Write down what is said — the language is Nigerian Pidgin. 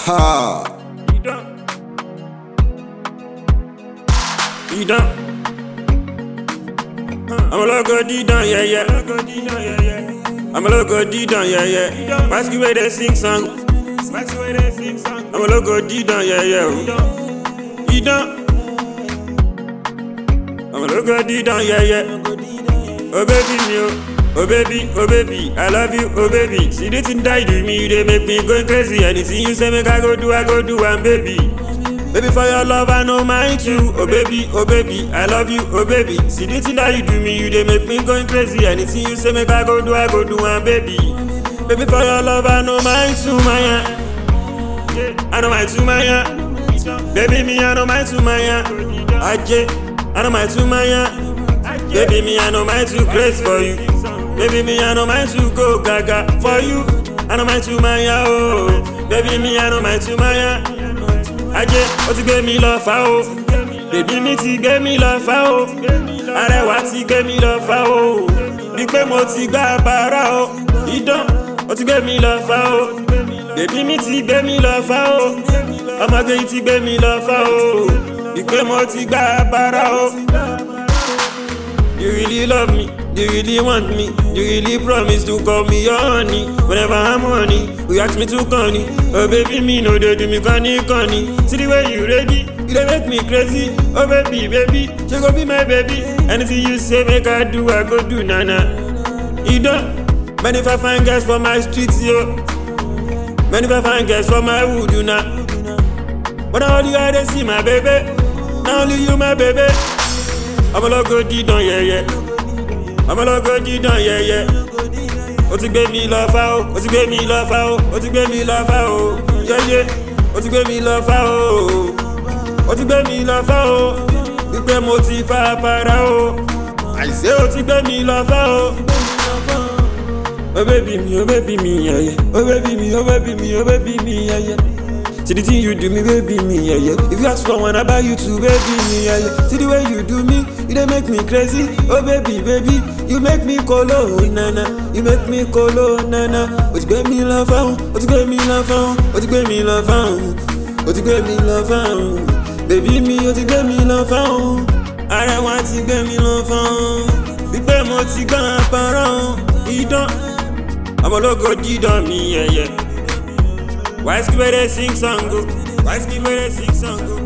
Ha! Idán. Idán. I'm a logo dídán yẹ́yẹ́. I'm a logo dídán yẹ́yẹ́. Masky wey dey sing song. I'm a logo dídán yẹ́yẹ́ o. Idán. I'm a logo dídán yẹ́yẹ́. Oh baby mi o. Oh baby, oh baby, I love you, oh baby. See the thing that you do me, you dey make me go crazy. Anything you say make I go do, I go do, and baby. Baby, for your love, I know mine too. Oh baby, oh baby, I love you, oh baby. See the thing that you do me, you dey make me going crazy. Anything you say make I go do, I go do, and baby. Baby, for your love, I know mine too, Maya. Yeah, I know mine too, Maya. Baby, me, I know mine too, Maya. Ajay, I know mine too, Maya. Baby, me, I know mine too grace for you. Baby, me, I know mine to go gaga for you. I know mine to Maya, oh. Baby, me, I know mine to Maya. Ajé, ó ti gbé mi lọ fà o. Bèbí mi ti gbé mi lọ fà o. Arẹwà ti gbé mi lọ fà o. Bí pé mo ti gbá bàrà o. Idán, ó ti gbé mi lọ fà o. Bèbí mi ti gbé mi lọ fà o. Ọmọge yìí ti gbé mi lọ fà o. Bí pé mo ti gbá bàrà o. You really love me, you really want me, you really promise to call me your honey. Whenever I'm honey, you ask me to honey. Oh baby, me no they do me conny conny. See the way you ready, you dey make me crazy. Oh baby, baby, she go be my baby. Anything you say, make I do, I go do, nana. You don't, many if I find girls for my streets, yo. Many if I find girls for my wood, you know. But now only I dey see my baby, now only you my baby. ọmọ lọ́gọ́ dídán yẹyẹ ọmọ lọ́gọ́ dídán yẹyẹ ó ti gbé mi lọ fá o ó ti gbé mi lọ fá o ó ti gbé mi lọ fá o yẹyẹ ó ti gbé mi lọ fá o ó ti gbé mi lọ fá o wípé mo ti fa para o àìsè ó ti gbé mi lọ fá o. Oh baby me, oh baby me, yeah, yeah. Oh baby me, oh baby me, oh baby me, yeah, yeah. See the thing you do me, baby me, yeah, yeah. If you ask for one, I buy you two, baby me, yeah, yeah. See the way you do me, you dey make me crazy. Oh baby, baby, you make me colo, nana. You make me colo, nana. O ti gbé mi lọ fáwọn, o ti gbé mi lọ fáwọn, o ti gbé mi lọ fáwọn, o ti gbé mi lọ fáwọn. Baby mi, o ti gbé mi lọ fáwọn. Arẹwà ti gbé mi lọ fáwọn. Wípé mo ti gbọ́n àpárọ̀ idán. Ọmọ ológo dídán mi, yẹ̀yẹ̀. Why skip where they sing song go? Why skip where they sing song go?